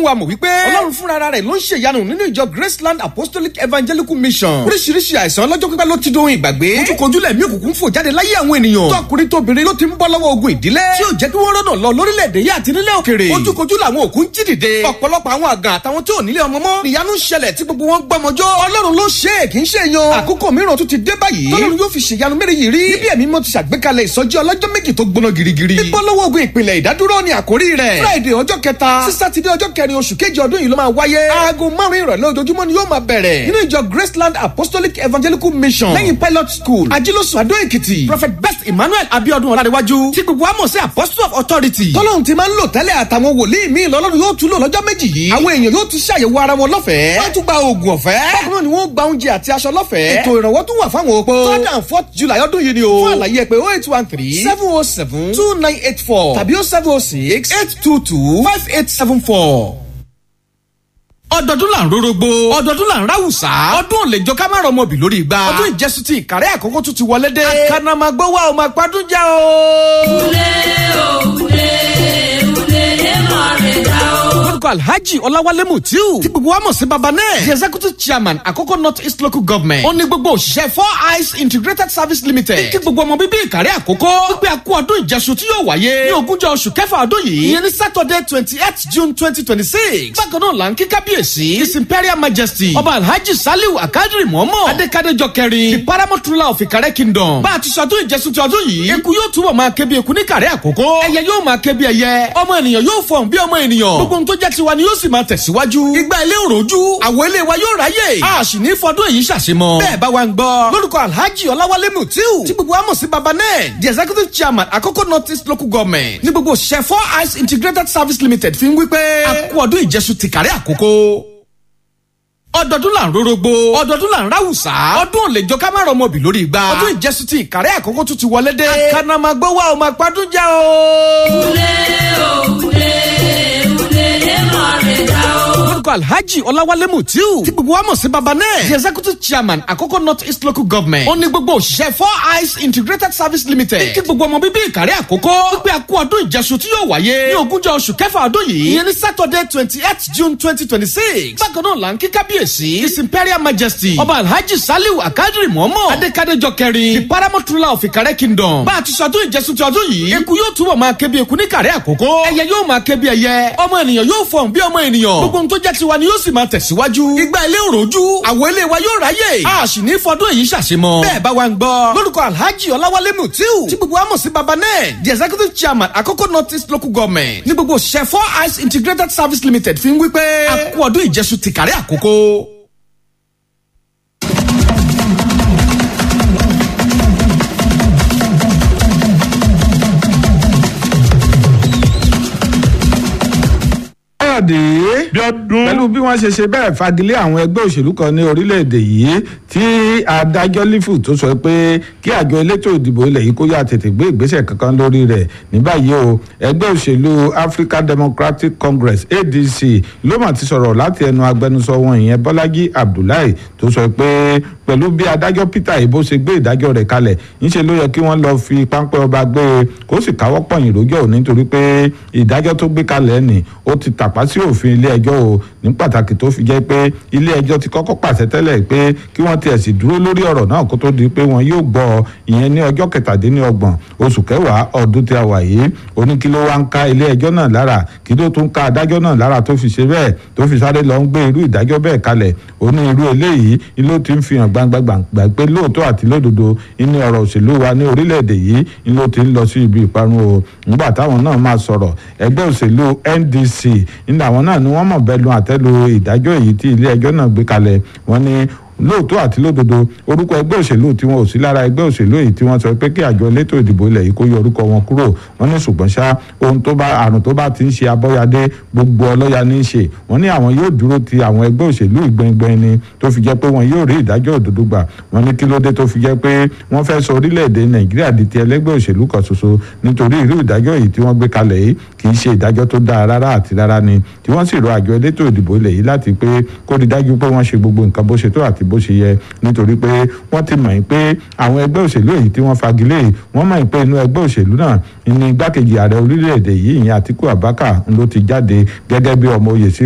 wa mọ̀ wípé ọlọ́run fúnra rẹ̀ ló ń ṣe ìyanu nínú ìjọ graceland apostolic evangelical mission oríṣiríṣi àìsàn ọlọ́jọ́ pípẹ́ ló ti dohun ìgbàgbé ojúkojú lẹ̀mí òkùnkùn fò jáde láyé àwọn ènìyàn tọkùnrin tóbìnrin ló ti ń bọ́ lọ́wọ́ ogun ìdílé tí ò jẹ́ kí wọ́n rọ́nà lọ lórílẹ̀‐èdè yìí àti nílẹ̀ òkèrè ojúkojú làwọn òkú ń jí dìde ọ̀pọ̀lọpọ̀ àwọn àgàn àtàwọn tí ò nílé ọmọ mọ́ ìyanu ń ṣẹlẹ̀ tí gbogbo wọn gbọmọjọ́ ọlọ́run ló ṣe é kì í ṣe yan àkókò mìíràn tún ti dé báyìí tọ́lọ́run yóò fi ṣèyanu mẹ́rin yìí rí níbi ẹ̀mí mọ́ ti ṣàgbékalẹ̀ ìsọjí ọlọ́jọ́ méjì tó gbóná girigiri bíbọ́ lọ́wọ́ ogun ìpìlẹ̀ ìdádúró ni àkórí rẹ̀ friday ọjọ́ kẹta sí sátidé ọjọ́ kẹrin oṣù kejì ọdún yìí ló máa wáyé aago márùn ìrọ̀lẹ́ ojoojúmọ́ ni yóò máa bẹ̀rẹ̀ nínú ìjọ graceland apostolic evangelical mission lẹ́yìn pilot school ajílósùn adó èkìtì prophet best emmanuel abiodun ọ̀làdéwájú tí gbogbo àmọ̀ sí apostle of authority tọ́lọ́hún ti máa ń lò tẹ́lẹ̀ àtàwọn wòlíì míì lọ́lọ́run yóò tún lò lọ́jọ́ méjì yìí àwọn èèyàn yóò tún ṣàyẹ̀wò ara wọn lọ́fẹ̀ẹ́ wọ́n tún gba oògùn ọ̀fẹ́ bákan náà ni wọ́n gba oúnjẹ àti aṣọ lọ́fẹ̀ẹ́ ètò ìrànwọ́ tún wà fáwọn opó third and fourth july ọdún yìí ni o fún àlàyé ẹ pé oh eight one three seven oh seven two nine eight four tàbí oh seven oh six eight two two five eight seven four ọdọọdún là ń rorogbo ọdọọdún là ń ráwùsá ọdún ò lè jọ ká má rọmọ bì lórí igba ọdún ìjẹsùn ti ìkàrẹ́ àkókò tún ti wọlé dé àkànnàmọ́gbọ́ wa ò máa gbádùn já o. Ule o, ule, ule, ema re da o. lórúkọ alhaji ọláwálé mutiu tí gbogbo wa mọ̀ sí baba náà the executive chairman àkókò north east local government ó ní gbogbo òṣìṣẹ́ four eyes integrated service limited kí gbogbo ọmọ bíbí ìkàrẹ́ àkókò wípé a kú ọdún ìjẹsùn tí yóò wáyé ní ogúnjọ́ oṣù kẹfà ọdún yìí ìyẹn ní saturday twenty eight june twenty twenty six bákan náà là ń kí kábíyèsí his imperial majesty ọba alhaji saliu akadiri mọ́mọ́ adékadéjọ kẹrin the paramount ruler of ìkàrẹ́ kingdom bá a ti ṣọdún ìjẹsùn ti ọdún yìí eku yóò túbọ̀ máa ké bí eku ní ìkàrẹ́ àkókò ẹyẹ yóò máa ké bí ẹyẹ ọmọ ènìyàn yóò fọ̀n bí ọmọ ènìyàn gbogbo ohun tó jẹ́ tiwa ni yóò sì máa tẹ̀síwájú. ìgbà ilé òròjú àwọn ilé wa yóò ráyè. a sì ní fọdún èyí ṣàṣemọ. bẹ́ẹ̀ bá wa ń gbọ́. lórúkọ alhaji ọláwálé mutiu tí gbogbo wa mọ̀ sí baba náà the executive chairman àkókò north east local government ní gbogbo òṣìṣẹ́ four eyes integrated service limited fi ń wí pé a kú ọdún ìjẹsù ti kàrí àkókò ọdọọdún là ń rorogbo ọdọọdún là ń ráwùsá ọdún ò lè jọ ká má rọmọ bì lórí igba ọdún ìjẹsùn ti ìkàrẹ́ àkókò tún ti wọlé dé àkànnàmọ́gbọ́ wa ò máa gbádùn já o. Ule o, ule, ule, ema re da o. lórúkọ alhaji ọláwálé mutiu tí gbogbo wa mọ̀ sí baba náà the executive chairman àkókò north east local government ó ní gbogbo òṣìṣẹ́ four eyes integrated service limited kí gbogbo ọmọ bíbí ìkàrẹ́ àkókò wípé a kú ọdún ìjẹsùn tí yóò wáyé ní ogúnjọ́ oṣù kẹfà ọdún yìí ìyẹn ní saturday twenty eight june twenty twenty six bákan náà là ń kí kábíyèsí his imperial majesty ọba alhaji saliu akadiri mọ́mọ́ adékadéjọ kẹrin the paramount ruler of ìkàrẹ́ kingdom bá a ti ṣọdún ìjẹsùn ti ọdún yìí eku yóò túbọ̀ máa ké bí eku ní ìkàrẹ́ àkókò ẹyẹ yóò máa ké bí ẹyẹ ọmọ ènìyàn yóò fọ̀n bí ọmọ ènìyàn gbogbo ohun tó jẹ́ tiwa ni yóò sì máa tẹ̀síwájú. ìgbà ilé òròjú àwọn ilé wa yóò ráyè. a sì ní fọdún èyí ṣàṣemọ. bẹ́ẹ̀ bá wa ń gbọ́. lórúkọ alhaji ọláwálé mutiu tí gbogbo wa mọ̀ sí baba náà the executive chairman àkókò north east local government ní gbogbo òṣìṣẹ́ four eyes integrated service limited fi ń wí pé a kú ọdún ìjẹsùn ti kàrí àkókò. káyọ̀dé Bíọ́dún. pẹ̀lú bí wọ́n ṣe ṣe bẹ́ẹ̀ fagilé àwọn ẹgbẹ́ òṣèlú kan ní orílẹ̀-èdè yìí tí adájọ́ lífù tó sọ pé kí àjọ elétò ìdìbò ilẹ̀ yìí kó yá tètè gbé ìgbésẹ̀ kankan lórí rẹ̀ ní báyìí o ẹgbẹ́ òṣèlú African Democratic Congress ADC ló mà ti sọ̀rọ̀ láti ẹnu agbẹnusọ wọn ìyẹn Bọ́lájí Abdullahi tó sọ pé pẹ̀lú bí adájọ́ Peter Ibo ṣe gbé ìdájọ́ rẹ̀ kalẹ̀ ńṣe ló yẹ kí wọ́n lọ fi páńpẹ́ ọba gbé e kó sì káwọ́ pọ̀nyìn lójọ́ ò nítorí pé ìdájọ́ tó gbé kalẹ̀ ni ó ti tàpá sí òfin ilé ẹjọ́ o ní pàtàkì tó fi jẹ́ pé ilé ẹjọ́ ti kọ́kọ́ pàṣẹ tẹ́lẹ̀ pé kí wọ́n tiẹ̀ sì dúró lórí ọ̀rọ̀ náà kó tó di pé wọn yóò gbọ́ ìyẹn ní ọjọ́ kẹtàdínlọ́gbọ̀n oṣù kẹwàá ọdún tí a wà yìí oní kí ló wá ń ká ilé ẹjọ́ náà lára kí ló tún ká adájọ́ náà lára tó fi ṣe bẹ́ẹ̀ tó fi sáré lọ ń gbé irú ìdájọ́ bẹ́ẹ̀ kalẹ̀ oní irú eléyìí ló ti ń fi hàn gbangba gbàngbà pé lóòótọ́ àti lódodo inú ọ̀rọ̀ òṣèlú wa ní orílẹ̀-èdè yìí ló ti ń lọ sí ibi ìparun o nígbà táwọn náà máa sọ̀rọ̀ ẹgbẹ́ òṣèlú NDC ní àwọn náà ni wọ́n mọ̀ bẹ́ẹ̀ lu àtẹ́lu ìdájọ́ èyí tí ilé ẹjọ́ náà gbé kalẹ̀ wọ́n ní lóòótọ́ àti lódodo orúkọ ẹgbẹ́ òṣèlú tí wọn ò sí lára ẹgbẹ́ òṣèlú èyí tí wọ́n sọ pé kí àjọ elétò ìdìbò ilẹ̀ yìí kó yọ orúkọ wọn kúrò wọ́n ní ṣùgbọ́n ṣá ohun tó bá àrùn tó bá ti ń ṣe abọ́yadé gbogbo ọlọ́ya ní í ṣe wọ́n ní àwọn yóò dúró ti àwọn ẹgbẹ́ òṣèlú ìgbẹ́ngbẹ́n ni tó fi jẹ́ pé wọn yóò rí ìdájọ́ òdodo gbà wọ́n ní kí ló dé tó fi jẹ́ pé wọ́n fẹ́ sọ orílẹ̀-èdè nàìjíríà di ti ẹlẹ́gbẹ́ òṣèlú kan ṣoṣo nítorí irú ìdájọ́ yìí tí wọ́n gbé kalẹ̀ yìí kì í ṣe ìdájọ́ tó dáa rárá àti rárá ni tí wọ́n sì rọ àjọ elétò ìdìbò ilẹ̀ yìí láti pé kó rí dájú pé wọ́n ṣe gbogbo nǹkan bó ṣe tó àti bó ṣe yẹ nítorí pé wọ́n ti mọ̀ pé àwọn ẹgbẹ́ òṣèlú èyí tí wọ́n fagilé yìí wọ́n mọ̀ pé inú ẹgbẹ́ òṣèlú náà ní igbákejì ààrẹ orílẹ̀-èdè yìí ìyẹn Àtíkù Abubakar ló ti jáde gẹ́gẹ́ bí ọmọ oyè sí